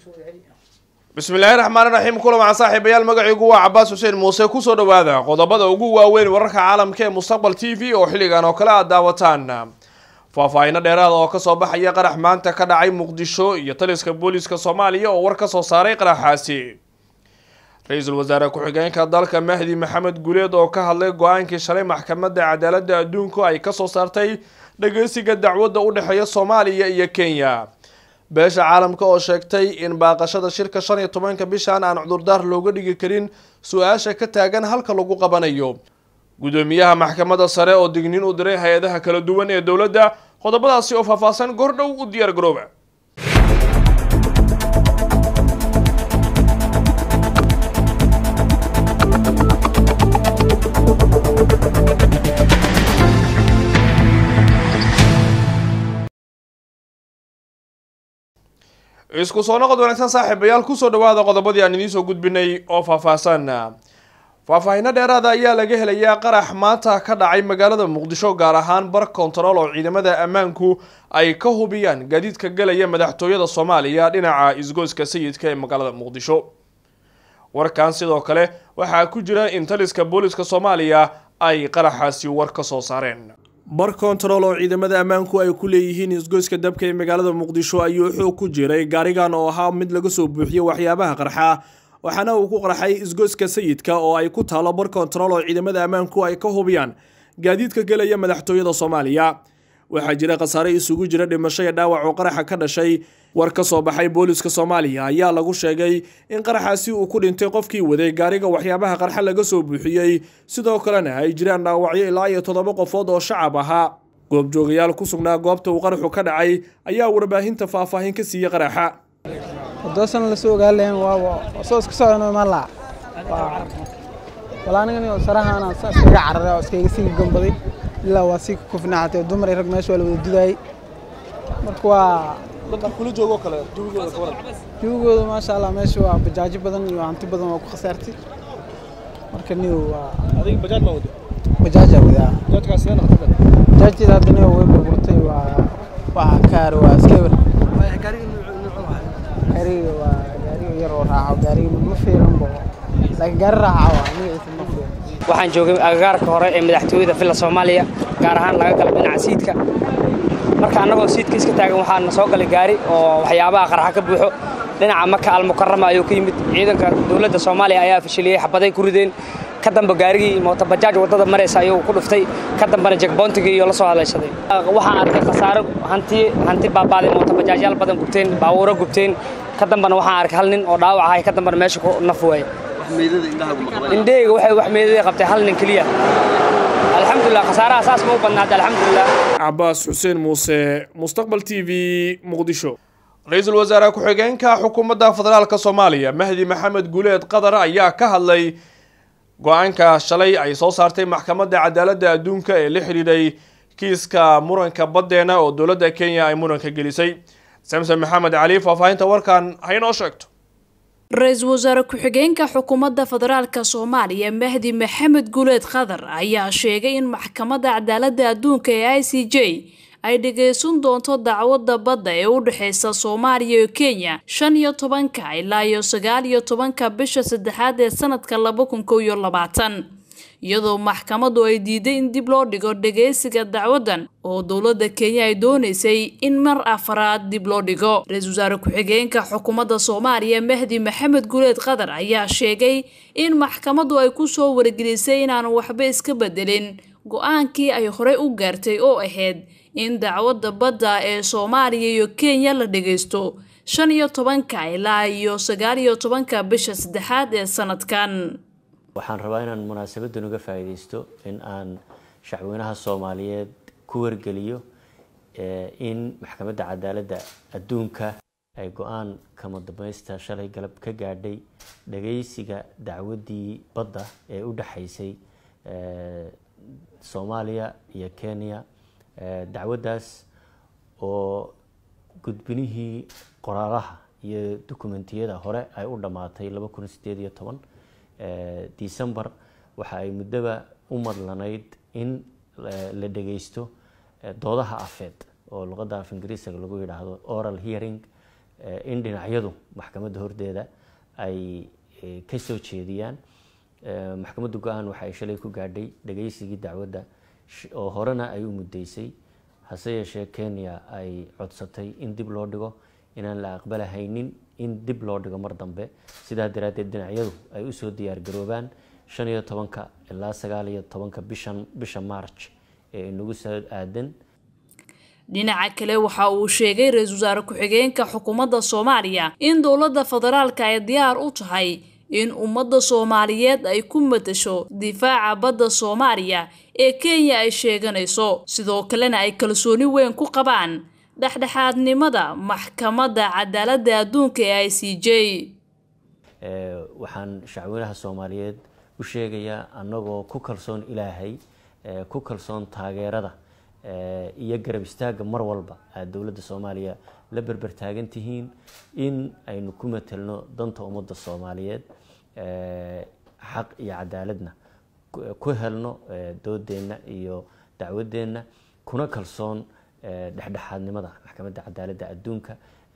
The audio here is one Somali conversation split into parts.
bismillaahi raxmaani raxiim kulan saaxiibayaal magaciigu waa cabaas xuseen muuse kusoo dhawaada qodobada ugu waaweyn wararka caalamka ee mustaqbal t v oo xilligan oo kale aad daawataan faahfaahino dheeraada oo kasoo baxaya qarax maanta ka dhacay muqdisho iyo taliska booliiska soomaaliya oo war kasoo saaray qaraxaasi ra-iisul wasaare ku-xigeenka dalka mahdi maxamed guleed oo ka hadlay go-aankii shalay maxkamadda cadaaladda adduunku ay kasoo saartay dhageysiga dacwadda u dhexeeya soomaaliya iyo kenya beesha caalamka oo sheegtay in baaqashada shirka shan iyo tobanka bishan aan cudurdaar looga dhigi karin su-aasha ka taagan halka lagu qabanayo gudoomiyaha maxkamadda sare oo digniin u diray hay-adaha kala duwan ee dowladda qodobadaasi oo faahfaahsan gordhow u diyaar garooba isku soo noqod wanaagsan saaxiibayaal kusoo dhawaada qodobadii aan idiin soo gudbinay oo faahfaahsan faahfaahino dheeraada ayaa laga helayaa qarax maanta ka dhacay magaalada muqdisho gaar ahaan bar kontarool oo ciidamada ammaanku ay ka hubiyaan gaadiidka galaya madaxtooyada soomaaliya dhinaca isgoyska sayidka ee magaalada muqdisho warkan sidoo kale waxaa ku jira in taliska booliska soomaaliya ay qaraxaasi war ka soo saareen bar kontarool oo ciidamada ammaanku ay ku leeyihiin isgoyska dabka ee magaalada muqdisho ayuu xoog ku jiray gaarigan oo ahaa mid laga soo buuxiyey waxyaabaha qarxa waxaana uu ku qarxay isgoyska sayidka oo ay ku taalo bar kontarool oo ciidamada ammaanku ay ka hubiyaan gaadiidka gelaya madaxtooyada soomaaliya waxaa jira khasaare isugu jira dhimasho iyo dhaawac oo qaraxa ka dhashay war ka soo baxay booliska soomaaliya ayaa lagu sheegay in qaraxaasi uu ku dhintay qofkii waday gaariga waxyaabaha qarxa laga soo buuxiyey sidoo kalena ay jiraan dhaawacyo ilaa iyo toddoba qofood oo shacab ahaa goobjoogayaal ku sugnaa goobta uu qaraxu ka dhacay ayaa warbaahinta faahfaahin ka siiyey qaraxa wadoosan lasoo ogaalayn waaba soo iska socon ma laa wala anigan sarahaana iskaga cararay oo iskaga sii gambaday ilaa waa sii kufnaxatay dumar iyo rag meesha waa la wada dudaayey marka waa jawigooda maasha allah meesha waa bajaajo badan iyo hanti badan waa ku khasaartay marka niw waa bajaaja wadaa bajaajteeda hadda niw way burburtay waa waa kaar waa iskewer gaariga waa gaariga yar oo raaco gaariga ma fiiran bo laakiin gaari raaca waa magaciisa ma fiiran waxaan joogay agagaarka hore ee madaxtooyada villa soomaaliya gaar ahaan laga gala dhinaca siidka marka annagoo siidka iska taagan waxaana soo galay gaari oo waxyaabaha qarxa ka buuxo dhinaca maka almukarama ayuu ka yimid ciidanka dowladda soomaaliya ayaa fashiliyey xabaday ku rideen ka damba gaarigii mootobajaaj waddada maraysa ayuu ku dhuftay ka dambana jegboontigii iyo la soo hadlaysaday waxaan arkay khasaaro hanti hanti baabaaday mootobajaajyaal badan gubteen baabuuro gubteen ka dambana waxaan arkay hal nin oo dhaawac ahay ka dambana meesha ku naf waayey indheyga waxay wax meedada qabtay hal nin keliya alxamdulilah khasaaraha saas ma u badnaada alxamdulilah cabaas xuseen muuse mustaqbal t v muqdisho ra-iisul wasaare ku-xigeenka xukuumadda federaalka soomaaliya mahdi maxamed guuleed qatar ayaa ka hadlay go-aanka shalay ay soo saartay maxkamadda cadaaladda adduunka ee la xidhiidhay kiiska muranka baddeena oo dowladda kenya ay muranka gelisay samson maxamed cali faahfaahinta warkan haynoo sheegto ra-iisul wasaare ku-xigeenka xukuumadda federaalka soomaaliya mahdi maxamed guuleed qatar ayaa sheegay in maxkamadda cadaaladda adduunka ee i c j ay dhageysan doonto dacwadda badda ee u dhexeysa soomaaliya iyo kenya shan iyo tobanka ilaa iyo sagaal iyo tobanka bisha saddexaad ee sanadka laba kun kow iyo labaatan iyadoo maxkamaddu ay diiday in dib loo dhigo dhageysiga dacwaddan oo dowladda kenya ay dooneysay in mar afaraad dib loo dhigo ra-iisul wasaare ku-xigeenka xukuumadda soomaaliya mahdi maxamed guuleed qatar ayaa sheegay in maxkamaddu ay kusoo wargelisay inaan waxba iska bedelin go-aankii ay horey u gaartay oo ahayd in dacwadda badda ee soomaaliya iyo kenya la dhageysto shan iyo tobanka ilaa iyo sagaal iyo tobanka bisha saddexaad ee sanadkan waxaan rabaa inaan munaasabadan uga faa'iidaysto in aan shacweynaha soomaaliyeed ku wargeliyo in maxkamadda cadaaladda adduunka ay go-aan kama dambaysta shalay galab ka gaadhay dhageysiga dacwaddii badda ee u dhexaysay soomaaliya iyo kenya dacwaddaas oo gudbinihii qoraalaha iyo dukumentiyada hore ay u dhammaatay laba kun sideed iyo toban december waxa ay muddoba u madlanayd in la dhageysto doodaha afeed oo luqadda af ingiriisiga lagu yidhaahdo oral hearing in dhinacyadu maxkamadda hordeeda ay ka soo jeediyaan maxkamadda go-aan waxa ay shalay ku gaadhay dhageysigii dacwadda oo horena ay u muddeysay hase yeeshee kenya ay codsatay in dib loo dhigo inaan la aqbalahaynin in dib loo dhigo mar dambe sidaa daraaddeed dhinacyadu ay usoo diyaargaroobaan shan iyo tobanka ilaa sagaal iyo tobanka bishan bisha march ee inagu soo aadan dhinaca kale waxa uu sheegay ra-iisul wasaare ku-xigeenka xukuumadda soomaaliya in dowladda federaalka ay diyaar u tahay in ummadda soomaaliyeed ay ku matasho difaaca badda soomaaliya ee kenya ay sheeganayso sidoo kalena ay kalsooni weyn ku qabaan dhexdhexaadnimada maxkamadda cadaaladda adduunka ee i c j waxaan shacweynaha soomaaliyeed u sheegayaa annagoo ku kalsoon ilaahay ku kalsoon taageerada iyo garab istaagga mar walba aad dowladda soomaaliya la berber taagan tihiin in aynu ku matelno danta ummadda soomaaliyeed xaq iyo cadaaladna ku helno doodeenna iyo dacwadeenna kuna kalsoon dhexdhexaadnimada maxkamadda cadaaladda adduunka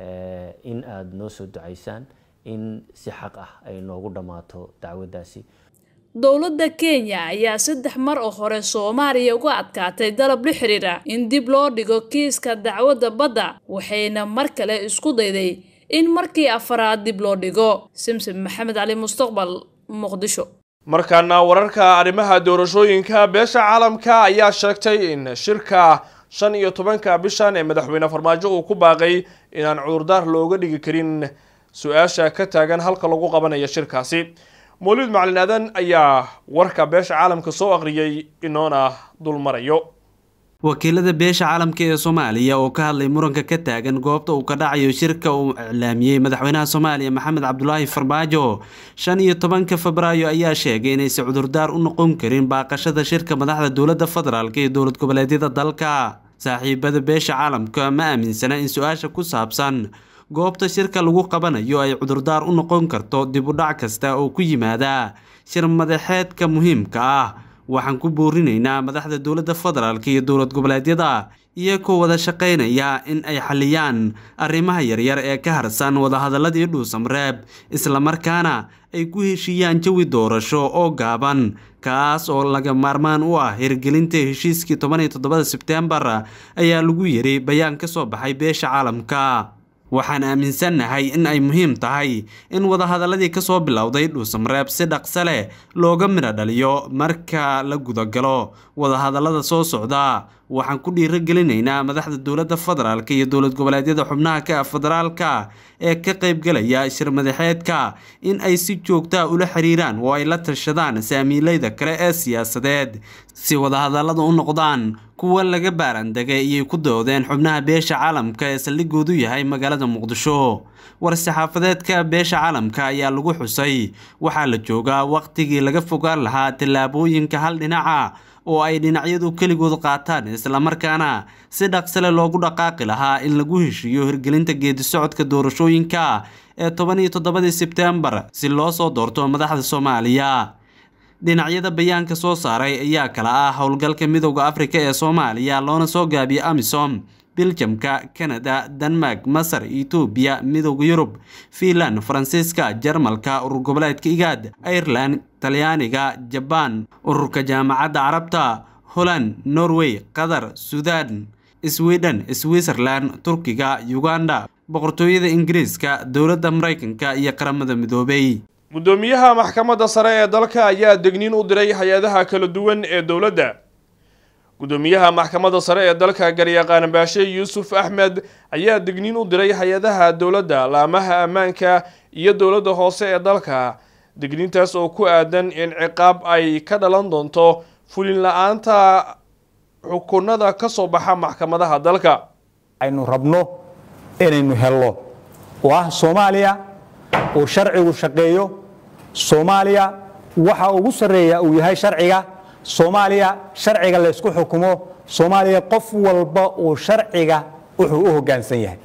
in aada noo soo ducaysaan in si xaq ah ay noogu dhammaato dacwaddaasi dowladda kenya ayaa saddex mar oo hore soomaaliya uga adkaatay dalab la xiriira in dib loo dhigo kiiska dacwadda badda waxayna mar kale isku dayday in markii afaraad dib loo dhigo simsim maxamed cali mustaqbal muqdisho markaana wararka arrimaha doorashooyinka beesha caalamka ayaa sheegtay in shirka shan iyo tobanka bishan ee madaxweyne farmaajo uu ku baaqay inaan cudurdaar looga dhigi karin su-aasha ka taagan halka lagu qabanayo shirkaasi mawlid macalin aadan ayaa warka beesha caalamka soo aqriyay inoona dulmarayo wakiilada beesha caalamka ee soomaaliya oo ka hadlay muranka ka taagan goobta uu ka dhacayo shirka uu iclaamiyey madaxweynaha soomaaliya maxamed cabdulaahi farmaajo shan iyo tobanka febraayo ayaa sheegay inaysan cudurdaar u noqon karin baaqashada shirka madaxda dowladda federaalk iyo dowlad goboleedyada dalka saaxiibada beesha caalamka ma aaminsana in su-aasha ku saabsan goobta shirka lagu qabanayo ay cudurdaar u noqon karto dib u dhac kasta oo ku yimaada shir madaxeedka muhiimka ah waxaan ku boorinaynaa madaxda dowladda federaalk iyo dowlad goboleedyada iyagoo wada shaqaynaya in ay xaliyaan arrimaha yaryar ee ka harsan wadahadaladii dhuusamreeb islamarkaana ay ku heshiiyaan jawi doorasho oo gaaban kaas oo laga maarmaan u ah hirgelinta heshiiskii toban iyo toddobada sebteembar ayaa lagu yiri bayaan ka soo baxay beesha caalamka waxaan aaminsannahay in ay muhiim tahay in wadahadaladii kasoo bilowday dhuusamreeb si dhaqso leh looga midho dhaliyo marka la gudagalo wadahadalada soo socda waxaan ku dhiirogelinaynaa madaxda dowladda federaalk iyo dowlad goboleedyada xubnaha ka ah federaalka ee ka qaybgalaya shir madaxeedka in ay si joogtaa ula xiriiraan oo ay la tashadaan saamiileyda kale ee siyaasadeed si wadahadalada u noqdaan kuwa laga baarandegay iyay ku doodeen xubnaha beesha caalamka ee saldhigoodu yahay magaalada muqdisho war-saxaafadeedka beesha caalamka ayaa lagu xusay waxaa la joogaa waqtigii laga fogaan lahaa tallaabooyinka hal dhinaca oo ay dhinacyadu keligood qaataan islamarkaana si dhaqsale loogu dhaqaaqi lahaa in lagu heshiiyo hirgelinta geedi socodka doorashooyinka ee toban iyo toddobadii sebteembar si loo soo doorto madaxda soomaaliya dhinacyada bayaanka soo saaray ayaa kala ah howlgalka midowda afrika ee soomaaliya loona soo gaabiyey amisom biljamka kanada denmark masar etoobiya midowda yurub fiinland faransiiska jarmalka urur goboleedka igaad ireland talyaaniga jabaan ururka jaamacadda carabta holland norway qatar sudan sweden switzerland turkiga uganda boqortooyada ingiriiska dowladda maraykanka iyo qaramada midoobay guddoomiyaha maxkamadda sare ee dalka ayaa degniin u diray hay-adaha kala duwan ee dowladda guddoomiyaha maxkamadda sare ee dalka garyaqaan baashe yuusuf axmed ayaa digniin u diray hay-adaha dowladda laamaha ammaanka iyo dowladda hoose ee dalka digniintaas oo ku aadan in ciqaab ay ka dhalan doonto fulin la-aanta xukunada ka soo baxa maxkamadaha dalka aynu rabno inaynu helno oo ah soomaaliya uu sharcigu shaqeeyo soomaaliya waxa ugu sarreeya uu yahay sharciga soomaaliya sharciga laysku xukumo soomaaliya qof walba uu sharciga wuxuu u hoggaansan yahay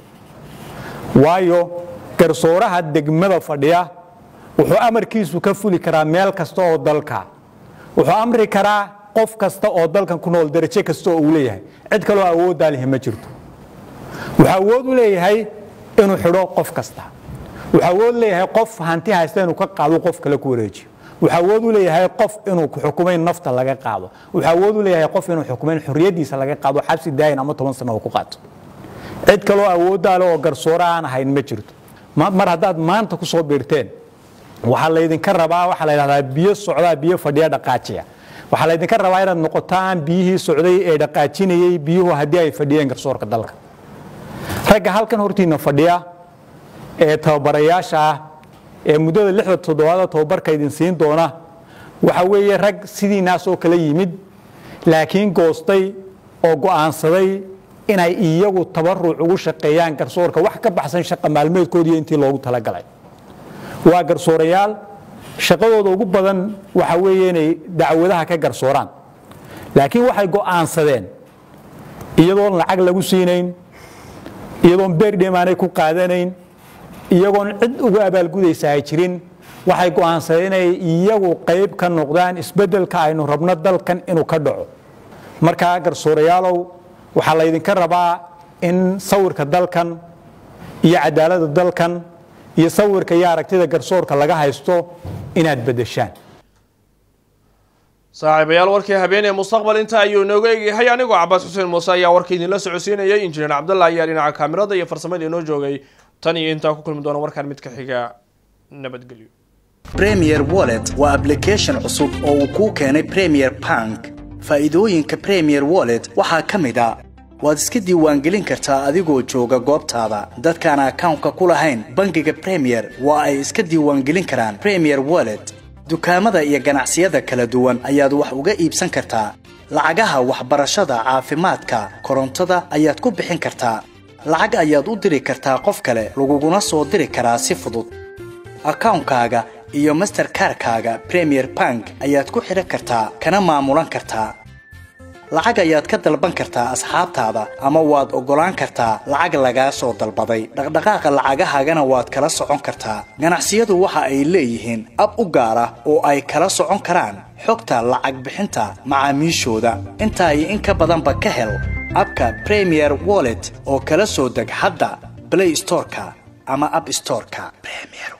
waayo garsooraha degmada fadhiya wuxuu amarkiisu ka fuli karaa meel kasta oo dalka wuxuu amri karaa qof kasta oo dalkan ku nool darajo kasta oo uu leeyahay cid kaloo awooddaa lihi ma jirto wuxuu awood u leeyahay inuu xidho qof kasta wuxuu awood leeyahay qof hanti haysta inuu ka qaado qof kale ku wareejiyo wuxuu awood u leeyahay qof inuu xukumayn nafta laga qaado wuxuu awood u leeyahay qof inuu xukumayn xorriyaddiisa laga qaado xabsi daayin ama toban sano uu ku qaato cid kaloo awooddaa le oo garsoore aan ahayn ma jirto mar haddaad maanta ku soo biirteen waxaa laydinka rabaa waxaa la yidhahdaa biyo socdaa biyo fadhiya dhaqaajiya waxaa laydinka rabaa inaad noqotaan biyihii socday ee dhaqaajinayey biyuhu haddii ay fadhiyeen garsoorka dalka ragga halkan hortiina fadhiya ee tababarayaasha ah ee muddada lixda toddobaada tababarka idin siin doona waxa weeye rag sidiinaas oo kala yimid laakiin goostay oo go'aansaday inay iyagu tabaruc ugu shaqeeyaan garsoorka wax ka baxsan shaqa maalmeedkoodiiyo intii loogu talagalay waa garsoorayaal shaqadooda ugu badan waxa weeye inay dacwadaha ka garsooraan laakiin waxay go'aansadeen iyadoon lacag lagu siinayn iyadoon beerdhem aanay ku qaadanayn iyagoon cid ugu abaalgudaysa ay jirin waxay go'aansadeen inay iyagu qayb ka noqdaan isbeddelka aynu rabno dalkan inuu ka dhaco markaa garsoorayaalow waxaa laydinka rabaa in sawirka dalkan iyo cadaaladda dalkan iyo sawirka iyo aragtida garsoorka laga haysto inaad beddeshaan saaxiibayaal warkii habeenee mustaqbal inta ayuu inooga egyahay anigoo cabaas xuseen muuse ayaa warka idinla socodsiinayay injineer cabdalla ayaa dhinaca kaamirada iyo farsamada inoo joogay tan iyo intaa ku kulmi doona warkaan mid ka xiga nabadgelyo premier wallet waa application cusub oo uu kuu keenay premier bank faa'iidooyinka premier wallet waxaa ka mid a waad iska diiwaangelin kartaa adigoo jooga goobtaada dadkaan akawnka ku lahayn bangiga premier waa ay iska diiwaangelin karaan premier wallet dukaamada iyo ganacsiyada kala duwan ayaad wax uga iibsan kartaa lacagaha waxbarashada caafimaadka korontada ayaad ku bixin kartaa lacag ayaad u diri kartaa qof kale laguguna soo diri karaa si fudud akawnkaaga iyo masterkarkaaga premier bank ayaad ku xidhan kartaa kana maamulan kartaa lacag ayaad ka dalban kartaa asxaabtaada ama waad oggolaan kartaa lacag lagaa soo dalbaday dhaqdhaqaaqa lacagahaagana waad kala socon kartaa ganacsiyadu waxa ay leeyihiin ab u gaar ah oo ay kala socon karaan xogta lacag bixinta macaamiishooda intaa iyo in ka badanba ka hel abka premier wallet oo kala soo deg hadda blay storeka ama ab storeka